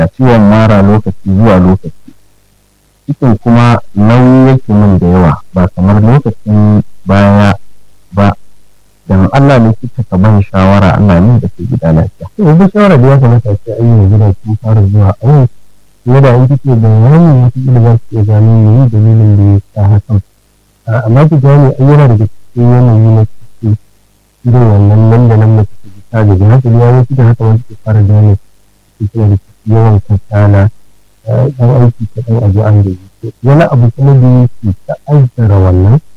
ciwon mara lokaci zuwa lokaci cikin kuma nauyi yake min da yawa ba kamar lokacin baya ba dan Allah ne kika ka ban shawara Allah ne da ke gida lafiya to yanzu shawara da ya kamata ce an yi gida kun fara zuwa awo kuma da in kike bayani wata kila za su iya gano me dalilin da ya sa hakan amma ki gane ai yana daga cikin yanayi na ciki irin wannan nan da nan mace ta ji ta gaji haka ne wani cikin haka wani ke fara gane cikin da yawan kasala ɗan aiki ta ɗan abu an gaji wani abu kuma da yake ta'azzara wannan